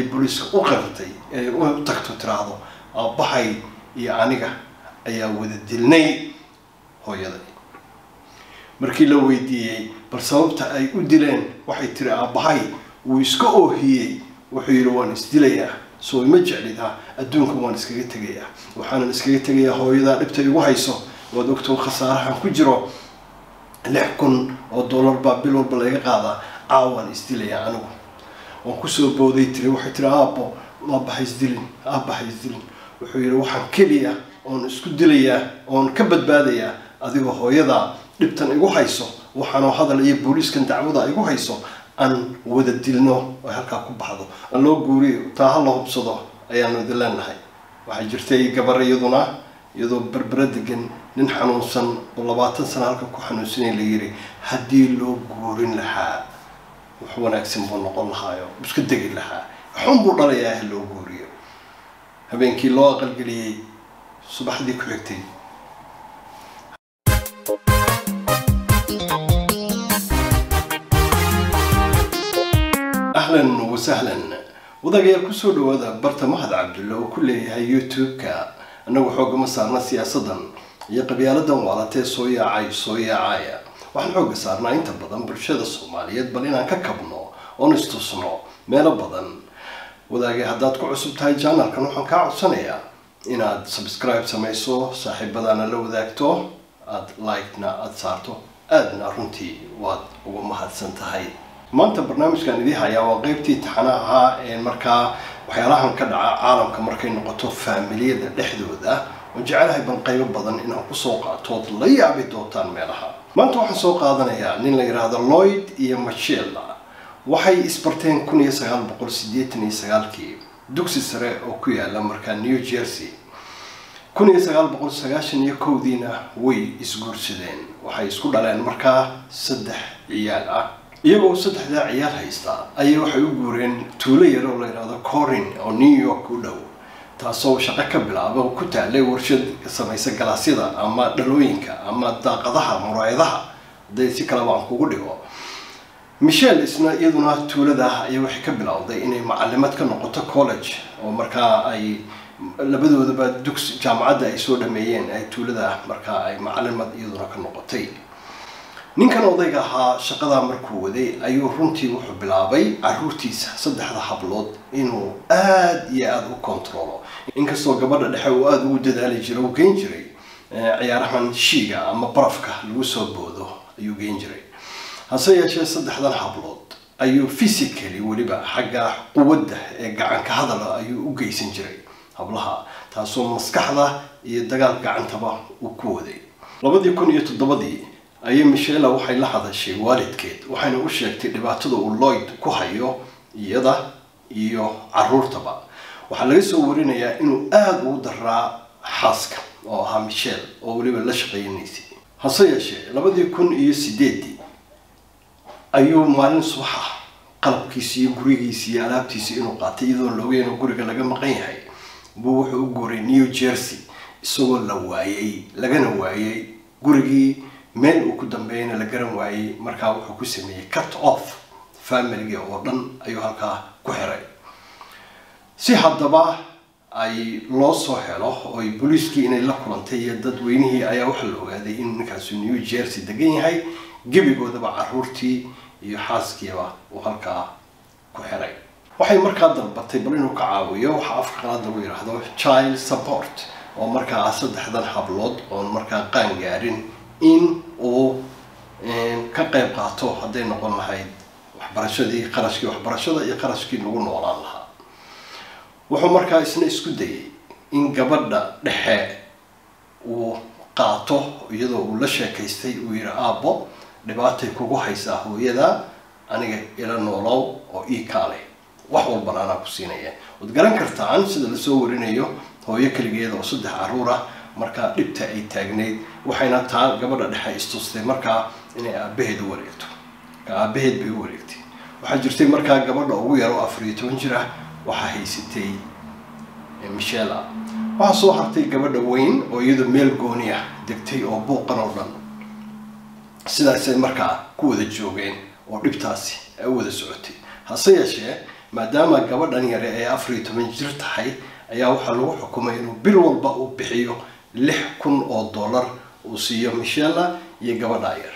booliiska u qaratay ee u tagto tiraahdo aabbahay iyo aniga ayaa wada dilnay hooyaday markii la weydiiyey bal sababta ay u dileen waxay tiri aabbahay wuu iska oohiyey wuxuu yidhi waan isdilayaa soo ima jeclida adduunka waan iskaga tegayaa waxaanan iskaga tegayaa hooyadaa dhibta igu hayso waad ogtoo khasaarahan ku jiro lix kun oo dollar baa bil walba laga qaadaa caawaan isdilayaa anigu waan kusoo booday tiri waxay tiri aabbo aabbaha isdilin aabbaha isdilin wuxuu yidhi waxaan keliya oon isku dilayaa oon ka badbaadayaa adigoo hooyadaa dhibtan igu hayso waxaanoo hadal iyo booliiskan dacwada igu hayso aan wada dilno oo halkaa ku baxdo aan loo guuriyo taa ha la hubsado ayaanu idin leenahay waxaa jirtay gabar iyaduna iyadoo berbera degan nin xanuunsan oo labaatan sana halka ku xanuunsanay la yiri haddii loo guurin lahaa wax wanaagsan buu noqon lahaayo iska degi lahaa xun buu dhalayaa ha loo guuriyo habeenkii loo aqalgeliyey subaxdii ku xigtay ahlan wasahlan wadagayaal kusoo dhawaada barta mahad cabdulle oo ku leeyahay youtube-ka annagu xoogama saarna siyaasadan iyo qabyaaladan waalatee soo yaacay soo yaacaya waxaan xooga saarnaa inta badan bulshada soomaaliyeed bal inaan ka kabno oon istusno meelo badan wadaagay haddaad ku cusub tahay janalkan waxaan kaa codsanayaa inaad subscribe samayso saaxiibadaana la wadaagto aada like-na aada saarto aadna runtii waad uga mahadsan tahay maanta barnaamijkan idii hayaa waa qeybtii taxana ahaa ee markaa waxyaalahan ka dhaca caalamka markay noqoto faamiliyada dhexdooda oon jecelahay ban qaybo badan inaan kusoo qaatood la yaabi doontaan meelaha maanta waxaan soo qaadanayaa nin la yidhaahdo lloyd iyo machella waxay isbarteen kun iyo sagaal boqol sideetan iyo sagaalkii dugsi sare oo ku yaala markaa new jersey kun iyo sagaal boqol sagaashan iyo kowdiina way isguursadeen waxay isku dhaleen markaa saddex ciyaal ah iyagoo saddexdaa ciyaal haysta ayay waxay u guureen tuulo yar oo la yidhaahdo corin oo new york u dhow taasoo shaqo ka bilaaba ku taalay warshad samaysa galaasyada ama dhalooyinka ama daaqadaha muraayadaha hadday si kaleba aan kugu dhigo michelle isna iyaduna tuulada ayay waxay ka bilowday inay macalimad ka noqoto college oo markaa ay labadoodaba dugs jaamacadda ay soo dhameeyeen ay tuulada markaa ay macalimad iyaduna ka noqotay ninkan odayga ahaa shaqadaa markuu waday ayuu runtii wuxuu bilaabay caruurtiisa saddexda hablood inuu aada iyo aada u controlo inkastoo gabadha dhexe uu aada ugu dadaali jiray uu geyn jiray ciyaarahan shiiga ama barafka lagu soo boodo ayuu geyn jiray hase yeeshee saddexdan hablood ayuu physically weliba xagga quwadda ee gacanka hadala ayuu u geysan jiray hablaha taasoo maskaxda iyo dagaal gacantaba uu ku waday labadii kun iyo toddobadii ayay michella waxay la hadashay waalidkeed waxayna u sheegtay dhibaatada uu lloyd ku hayo iyada iyo caruurtaba waxaa laga soo warinayaa inuu aada ugu daraa xaaska oo ahaa michelle oo weliba la shaqeynaysay hase yeeshee labadii kun iyo sideedii ayuu maalin subaxa qalabkiisi iyo gurigiisi iyo alaabtiisi inuu qaatay iyadoon la ogeyn oo guriga laga maqan yahay buu wuxuu u guuray new jersey isagoo la waayey lagana waayey gurigii meel uu ku dambeeyana la garan waayey markaa wuxuu ku sameeyey cut off familiga oo dhan ayuu halkaa ku xiray si haddaba ay loo soo helo oo booliiskii inay la kulantay iyo dadweynihii ayaa waxaa la ogaaday inuu ninkaasu new jersey degan yahay gebigoodaba caruurtii iyo xaaskiiba uu halkaa ku xiray waxay markaa dalbatay bal inuu ka caawiyo waxa afka qalaad lagu yidhaahdo child support oo markaa saddexdan hablood oon markaa qaan gaarin in uu ka qayb qaato hadday noqon lahayd waxbarashadii qarashkii waxbarashada iyo qarashkii lagu noolaan lahaa wuxuu markaa isna isku dayay in gabadha dhexe uu qaato iyadoo uu la sheekaystay uu yihi aabbo dhibaatay kugu haysaa hooyada aniga ila noolow oo ii kaaleh wax walbana anaa ku siinaya waad garan kartaan sida lasoo warinayo hooyo keligeeda oo saddex caruur ah markaa dhibta ay taagneyd waxayna taa gabadha dhexe istustay markaa inay aabaheed u wareegto ka aabaheed bay u wareegtay waxaa jirtay markaa gabadha ugu yar oo afar iyo toban jir ah waxaa haysatay michella waxaa soo hartay gabadha weyn oo iyadoo meel gooni ah degtay oo buuqan oo dhan sidaasay markaa ku wada joogeen oo dhibtaasi ay u wada socotay hase yeeshee maadaama gabadhan yare ee afar iyo toban jir tahay ayaa waxaa lagu xukumay inuu bil walba uu bixiyo lix kun oo dollar uu siiyo michella iyo gabadha yar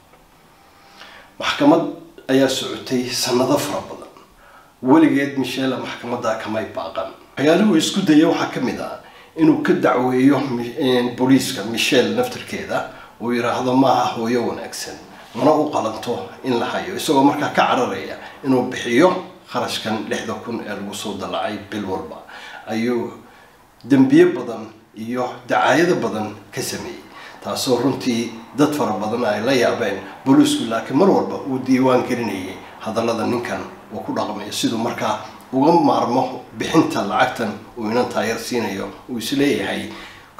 maxkamad ayaa socotay sanado fara badan weligeed michella maxkamadda kamay baaqan waxyaalihuu isku daya waxaa ka mid ah inuu ka dacweeyo booliiska michelle naftarkeeda uu yidhaahdo maaha hooyo wanaagsan mana u qalanto in la hayo isagoo markaa ka cararaya inuu bixiyo kharashkan lixda kun ee lagu soo dallacay bil walba ayuu dembiye badan iyo dacaayado badan ka sameeyey taasoo runtii dad fara badan ay la yaabeen booliisku laakiin mar walba uu diiwaan gelinayay hadallada ninkan uu ku dhaqmayo siduu markaa uga maarmo bixinta lacagtan uu inan taayar siinayo uu isleeyahay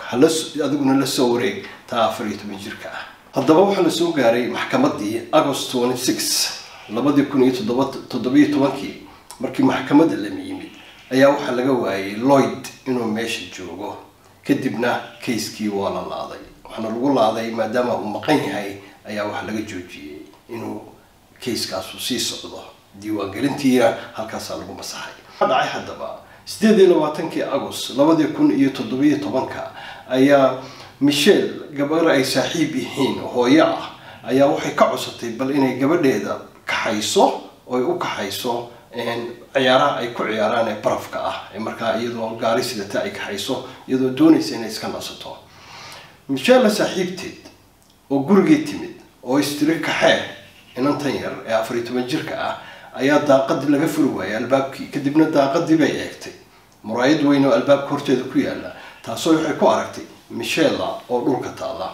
adiguna la soo wareeg taa afar iyo toban jirka ah haddaba waxaa la soo gaaray maxkamadii agost twenty six labadii kun iyo toddoba toddobiyo tobankii markii maxkamadda lama yimid ayaa waxaa laga waayay lloyd inuu meesha joogo kadibna kayskii waa la laaday waxaana lagu laaday maadaama uu maqan yahay ayaa waxaa laga joojiyey inuu kayskaasu sii socdo diiwaangelintiina halkaasaa lagu masaxay waxaa dhacay haddaba sideed iyo labaatankii agost labadii kun iyo toddobiyo tobanka ayaa michelle gabar ay saaxiib yihiin hooyo ah ayaa waxay ka codsatay bal inay gabadheeda kaxayso oy u kaxayso ciyaaraha ay ku ciyaaraan ee barafka ah ee markaa iyadoo gaari sidata ay kaxayso iyadoo doonaysa inay iska nasato michelle saaxiibteed oo gurigii timid oo istiri kaxee inantan yar ee afar iyo toban jirka ah ayaa daaqadii laga furi waayay albaabkii kadibna daaqadii bay eegtay muraayad weyn oo albaabka horteeda ku yaala taasoo waxay ku aragtay michella oo dhulka taalla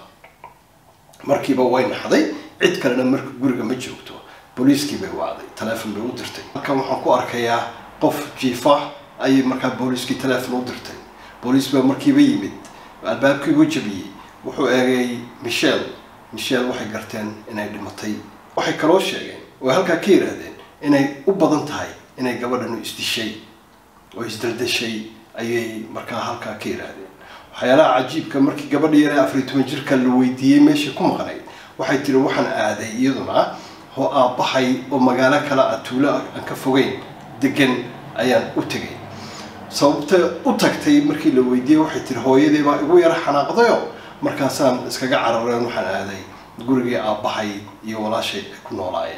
markiiba way naxday cid kalena marka guriga ma joogto booliiskii bay wacday taleefon bay u dirtay halkan waxaan ku arkayaa qof jiifa ayay markaa booliiskii taleefon u dirtay booliis baa markiiba yimid albaabkii u jabiyey wuxuu eegay michelle michelle waxay garteen inay dhimatay waxay kaloo sheegeen oo halkaa ka yidhaahdeen inay u badan tahay inay gabadhanu isdishay oo isdaldashay ayay markaa halkaa ka yidhaahdeen waxyaalaha cajiibka markii gabadha yare afar iyo toban jirka la weydiiyey meeshay ku maqnayd waxay tiri waxaan aaday iyaduna oo aabbahay oo magaalo kale ah tuulo aan ka fogeyn degan ayaan u tegay sababta u tagtay markii la weydiiyey waxay tiri hooyadii baa igu yara xanaaqdayo markaasaan iskaga carareen waxaan aaday gurigii aabbahay iyo walaashay ay ku noolaayeen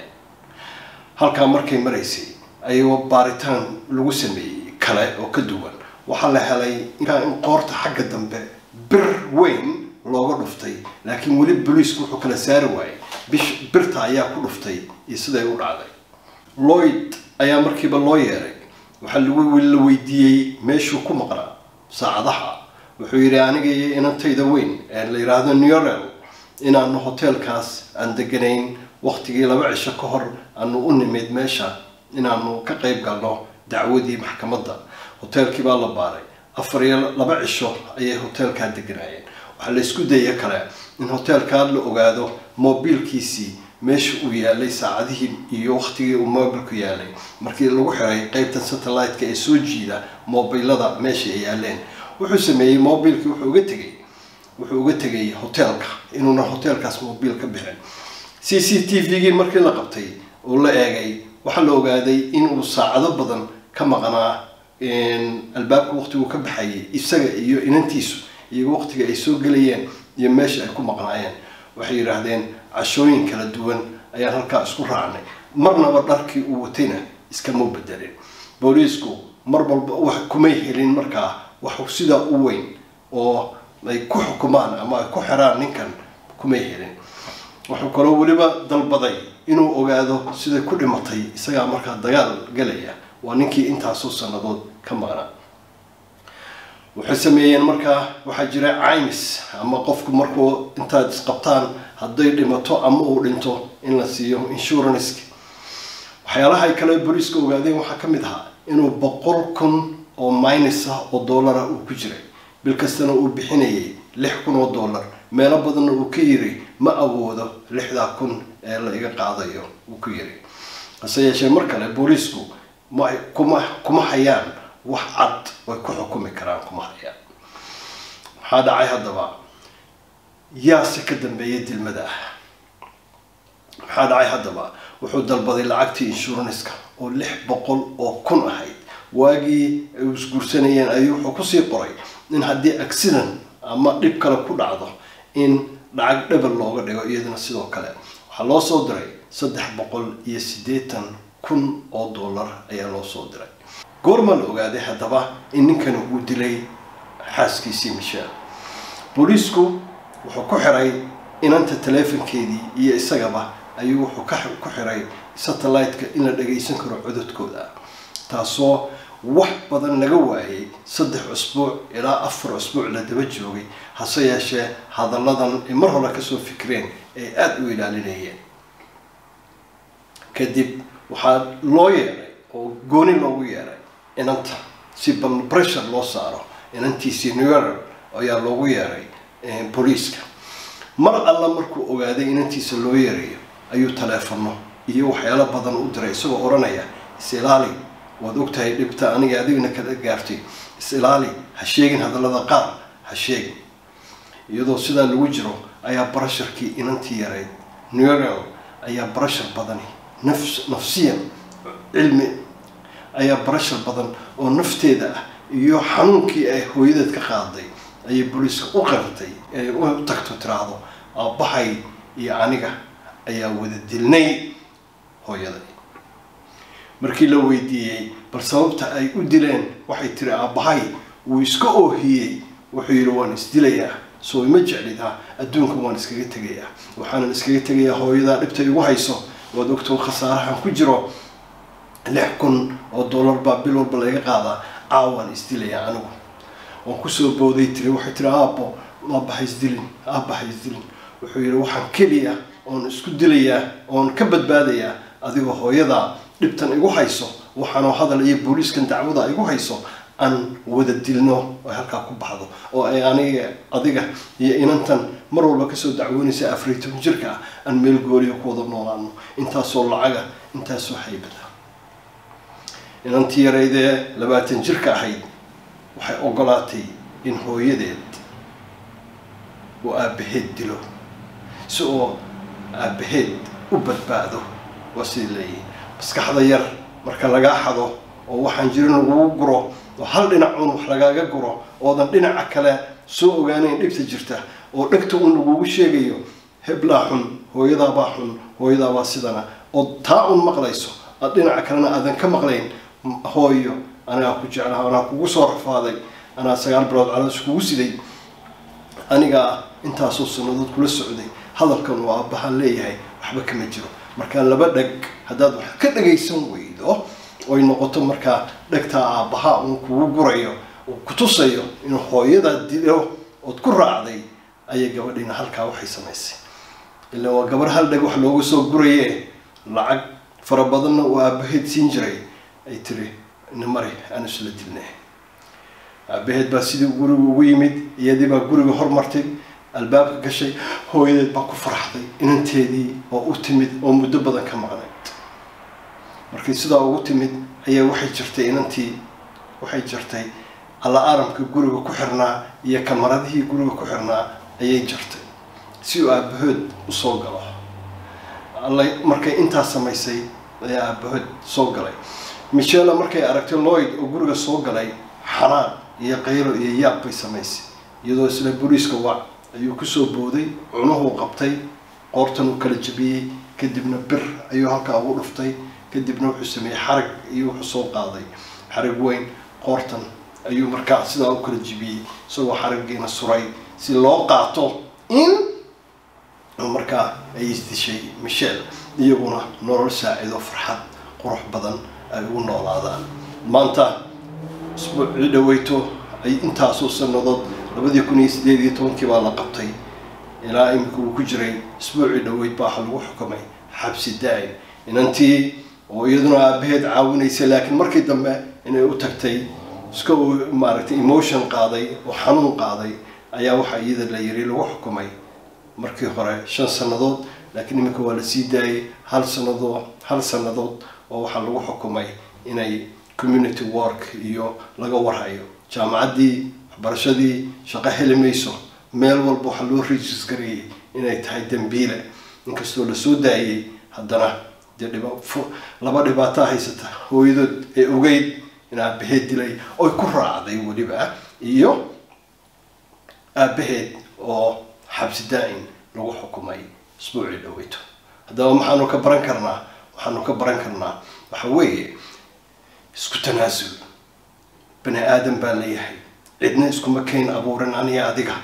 halkaa markay maraysay ayagoo baaritaan lagu sameeyey kale oo ka duwan waxaa la helay in qoorta xagga dambe bir weyn looga dhuftay laakiin weli booliisku wuxuu kala saari waayey bish birta ayaa ku dhuftay iyo siday u dhacday lloyd ayaa markiiba loo yeeray waxaa lagu la weydiiyey meeshuu ku maqnaa saacadaha wuxuu yidhi aniga iyo inantayda weyn ee la yidhaahdo neorel inaanu hoteelkaas aan deganayn waktigii laba cisho ka hor aanu u nimid meesha inaanu ka qayb galno dacwadii maxkamadda hoteelkii baa la baaray afar iyo laba cisho ayay hoteelkaa deganaayeen waxaa la isku daya kale in hoteelkaa la ogaado mobiilkiisii meesha uu yaalay saacadihii iyo waktigii uu mobilku yaalay markii lagu xiray qeybta satellite-ka ee soo jiida mobilada meesha ay yaaleen wuxuu sameeyey mobilkii wuxuu uga tegay wuxuu uga tegay hoteelka inuuna hoteelkaas mobil ka bixin c c t v-gii markii la qabtay oo la eegay waxaa la ogaaday inuu saacado badan ka maqnaa albaabka waqtiguu ka baxayay isaga iyo inantiisu iyo waqtiga ay soo gelayeen iyo meesha ay ku maqnaayeen waxay yidhaahdeen cashooyin kala duwan ayaan halkaa isku raacnay marnaba dharkii uu watayna iskama bedelin booliisku mar walba wax kumay helin markaa wax sidaa u weyn oo ay ku xukumaan ama ay ku xiraan ninkan kumay helin wuxuu kaloo weliba dalbaday inuu ogaado siday ku dhimatay isagaa markaa dagaal galaya waa ninkii intaasoo sannadood ka maqnaa waxay sameeyeen markaa waxaa jira caymis ama qofku markuu intaad isqabtaan hadday dhimato ama uu dhinto in la siiyo insuranska waxyaalaha ay kale booliiska ogaadeen waxaa ka mid ahaa inuu boqol kun oo minus ah oo dollara uu ku jiray bil kastana uu bixinayay lix kun oo dollar meelo badanna uu ka yiri ma awoodo lixdaa kun ee la iga qaadayo uu ku yiri hase yeeshee mar kale booliisku ma kuma kuma hayaan wax cad way ku xukumi karaan kuma hayaan maxaa dhacay haddaba yaase ka dambeeya dilmada ah maxaa dhacay haddaba wuxuu dalbaday lacagtii inshuranska oo lix boqol oo kun ahayd waagii ay isguursanayeen ayuu wuxuu kusii qoray in haddii accident ama dhib kale ku dhacdo in lacag dhebel looga dhigo iyadana sidoo kale waxaa loo soo diray saddex boqol iyo siddeetan kun oo dollar ayaa loo soo diray goorma la ogaaday haddaba in ninkani uu dilay xaaskiisii michelle booliisku wuxuu ku xiray inanta taleefonkeedii iyo isagaba ayuu wuxuu ku xiray satellite-ka in la dhagaysan karo cododkooda taasoo wax badan laga waayay saddex cusbuuc ilaa afar cusbuuc la daba joogay hase yeeshee hadalladan ay mar hore kasoo fikreen ay aada u ilaalinayeen kadib waxaa loo yeeray oo gooni loogu yeeray inanta si bal pressure loo saaro inantiisii new york ayaa loogu yeeray booliiska mar alla markuu ogaaday inantiisa loo yeerayo ayuu taleefono iyo waxyaalo badan u diray isagoo odhanaya is-ilaali waad ogtahay dhibta aniga adigna kala gaartay is-ilaali ha sheegin hadallada qaar ha sheegin iyadoo sidaa lagu jiro ayaa barasharkii inantii yarayd new york ayaa barashar badani nafs nafsiyan cilmi ayaa barashar badan oo nafteeda ah iyo xanuunkii ay hooyadeed ka qaaday ayay booliiska u qartay ay u tagto tiraahdo aabbahay iyo aniga ayaa wada dilnay hooyaday markii la weydiiyey bal sababta ay u dileen waxay tiri aabbahay wuu iska oohiyey wuxuu yidhi waan isdilayaa soo ima jeclida adduunka waan iskaga tegayaa waxaanan iskaga tegayaa hooyadaa dhibta igu hayso waad ogtoo khasaarahan ku jiro lix kun oo dollar baa bil walba laga qaadaa caawaan isdilayaa anigu waan kusoo booday tiri waxay tiri aabbo aabbaha isdilin aabbaha isdilin wuxuu yidhi waxaan keliya oon isku dilayaa oon ka badbaadayaa adigoo hooyadaa dhibtan igu hayso waxaanoo hadal iyo booliiskan dacwada igu hayso aan wada dilno ay halkaa ku baxdo oo ay aniga adiga iyo inantan mar walba kasoo dacwoonaysa afariy toban jirka ah aan meel gooliya ku wada noolaano intaasoo lacaga intaasoo haybada inantii yaraydee labaatan jirka ahayd waxay ogolaatay in hooyadeed uu aabbaheed dilo si oo aabbaheed u badbaado waa sidii leeyihi maskaxda yar marka lagaa xado oo waxaan jirin lagugu guro oo hal dhinacuun wax lagaaga guro oodan dhinaca kale soo ogaanayn dhibta jirta oo dhegta un lagugu sheegayo heblaa xun hooyadaabaa xun hooyadaabaa sidana oo taa un maqlayso aad dhinaca kalena aadan ka maqlayn hooyo anagaa ku jeclaha anaa kugu soo rafaaday anaa sagaal bilood caloos kugu siday anigaa intaasoo sanadood kula socday hadalkan uu aabbahaan leeyahay waxba kama jiro markaa laba dheg haddaad wax ka dhagaysan weydo oy noqoto markaa dhegtaa aabbaha uun kugu gurayo uu ku tusayo inuu hooyadaa dilo ood ku raacday ayay gabadhiina halkaa waxay samaysay ilaa waa gabar hal dheg wax looga soo guraye lacag fara badanna uu aabbaheed siin jiray ay tiri nimari aan isla dilne aabaheed baa sidii guriga ugu yimid iyadii baa guriga hormartay albaabka gashay hooyadeed baa ku faraxday inanteedii oo u timid oo muddo badan ka maqnayd markii sidaa ugu timid ayaa waxay jirtay inantii waxay jirtay alla aaramka guriga ku xirnaa iyo kamaradihii guriga ku xirnaa ayay jirtay si uu aabahood usoo galo alla markay intaa samaysay ayaa aabahood soo galay michella markay aragtay lloyd oo guriga soo galay xanaan iyo qaylo iyo yaab bay samaysay iyadoo isla boliiska wac ayuu kusoo booday cunuhuu qabtay qoortan uu kala jabiyey kadibna bir ayuu halkaa ugu dhuftay kadibna wuxuu sameeyey xarag iyo wuxuu soo qaaday xarag weyn qoortan ayuu markaa sidaa u kala jibiyey isagoo xaragiina suray si loo qaato in markaa ay isdishay michelle iyaguna nolol saacido farxad qurux badan ay ugu noolaadaan maanta isbuucii dhaweyto ay intaasoo sanadood labadii kun iyo sideed iyo tobankii baa la qabtay ilaa imika uu ku jiray isbuucii dhaweyd baa waxa lagu xukumay xabsi daa'im inantii oo iyaduna aabaheed caawinaysay laakiin markii dambe inay u tagtay iska maaragtay emotion qaaday oo xanuun qaaday ayaa waxaa iyada la yiri lagu xukumay markii hore shan sannadood laakiin iminka waa la sii daayay hal sannadood hal sannadood oo waxaa lagu xukumay inay community work iyo laga warhayo jaamacaddii waxbarashadii shaqo heli mayso meel walba waxaa loo regis gareeyay inay tahay dambiile inkastoo lasoo daayay haddana dee dhiba laba dhibaataa haysata hooyadood ee ogeyd in aabaheed dilay oy ku raacday weliba iyo aabaheed oo xabsi daa-in lagu xukumay isbuucii dhaweyto haddaba maxaanu ka baran karnaa waxaanu ka baran karnaa waxa weeye isku tanaasul bani aadan baa leeyahay cidna iskuma kayn abuurin aniga adiga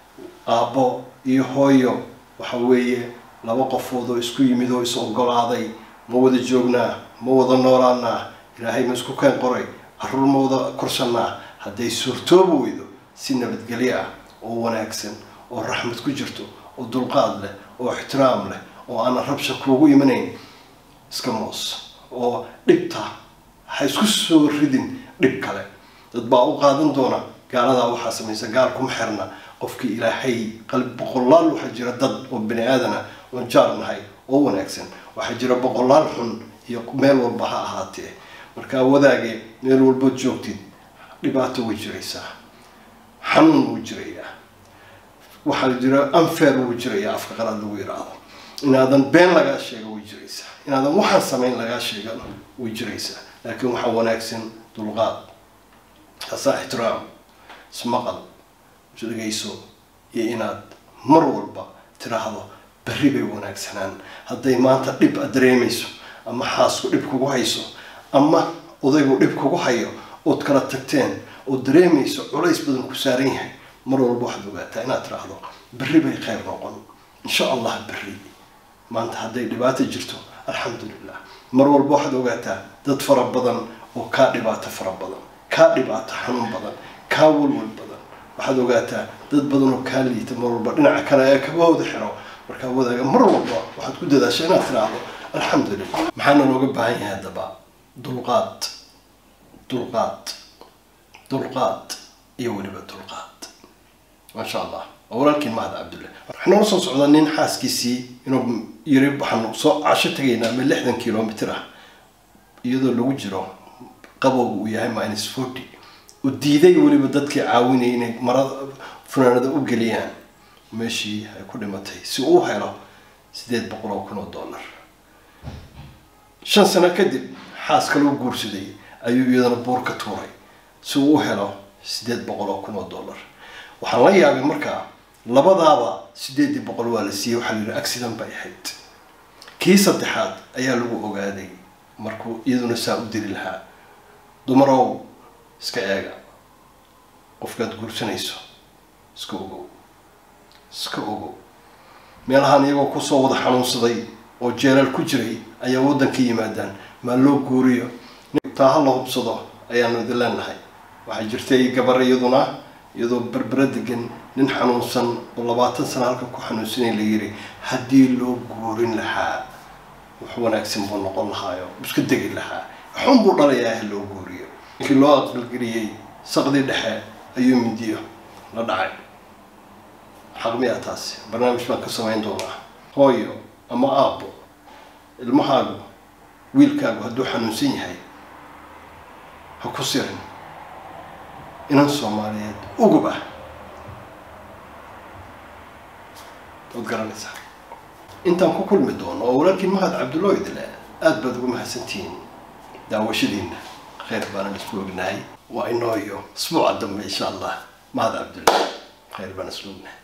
aabbo iyo hooyo waxa weeye laba qofood oo isku yimid oo is ogolaaday ma wada joognaa ma wada noolaanaa ilaahay ma isku keen qoray caruur ma wada korsanaa hadday suurtoobi weydo si nabadgelyo ah oo wanaagsan oo raxmad ku jirto oo dulqaad leh oo ixtiraam leh oo aanan rabsha kuugu imanayn iska moos oo dhibta ha isku soo ridin dhib kale dad baa u qaadan doona gaaladaa waxaa samaysa gaal kuma xirna qofkii ilaahay qalbi boqolaal waxaa jira dad oo bani aadana oon jaar nahay oo wanaagsan waxaa jira boqolaal xun iyo meel walba ha ahaatee markaa wadaage meel walbood joogtid dhibaato way jiraysaa xanuun wuu jirayaa waxaa jira unfair wuu jirayaa afka qalaad lagu yidhaahdo inaadan been lagaa sheega way jiraysaa inaadan waxaan samayn lagaa sheegana way jiraysaa laakiin waxaa wanaagsan dulqaad kaasaa ixtiraam ismaqal dhegayso iyo inaad mar walba tiraahdo berri bay wanaagsanaan hadday maanta dhib aad dareemayso ama xaasku dhib kugu hayso ama odaygu dhib kugu hayo ood kala tagteen ood dareemayso culays badan ku saaran yahay mar walba waxaad ogaataa inaad tiraahdo berri bay khayr noqon insha allah berri maanta hadday dhibaato jirto alxamdulilah mar walba waxaad ogaataa dad fara badan oo kaa dhibaato fara badan kaa dhibaato xanuun badan kaa walwal badan waxaad ogaataa dad badan oo kaa liita mar walba dhinaca kale ee kabahooda xiro markaa wadaaga mar walba waxaad ku dadaasha inaad tiraahdo alxamdulilah maxaana looga baahan yahay haddaba dulqaad dulqaad dulqaad iyo weliba dulqaad maasha allah waa walaalkiin mahad cabdulle waxaanoola soo socdaa nin xaaskiisii inuu yiri waxaanu soo casho tegaynaa ama lixdan kilomitr ah iyadoo lagu jiro qabowga uu yahay minus forty uu diiday weliba dadkii caawinayay inay marada funaanada u geliyaan meeshii ay ku dhimatay si uu helo sideed boqol oo kun oo dollar shan sano kadib xaas kaloo guursaday ayuu iyadana buur ka tuuray si uu u helo sideed boqol oo kun oo dollar waxaan la yaabay markaa labadaaba sideedii boqol waa la siiyey waxaa la yidhi accident bay ahayd kii saddexaad ayaa lagu ogaaday markuu iyaduna saa u diri lahaa dumarow iska eega qofkaad guursanayso iska ogow iska ogow meelahaan iyagoo kusoo wada xanuunsaday oo jeelaal ku jiray ayaa waddanka yimaadaan maa loo guuriyo taa ha la hubsado ayaanu idin leenahay waxaa jirtay gabar iyaduna iyadoo berbera degan nin xanuunsan oo labaatan sano halkan ku xanuunsanay la yiri haddii loo guurin lahaa wax wanaagsan buu noqon lahaayo iska degi lahaa xun buu dhalayaa ha loo guuriyo ninkii loo aqalgeliyey saqdii dhexe ayuu midiyo la dhacay xaqmiya taasi barnaamij baan ka samayn doonaa hooyo ama aabbo ilmahaagu wiilkaagu hadduu xanuunsan yahay ha ku sirin inan soomaaliyeed ugub ah waad garanaysaa intaan ku kulmi doono oo walaalkiin mahad cabdullaahi idile aada baad ugu mahadsantihiin daawashadiina khayr baana isku ognahay waa inoo iyo isbuuca dambe insha allah mahad cabdulla khayr baan isku ognahay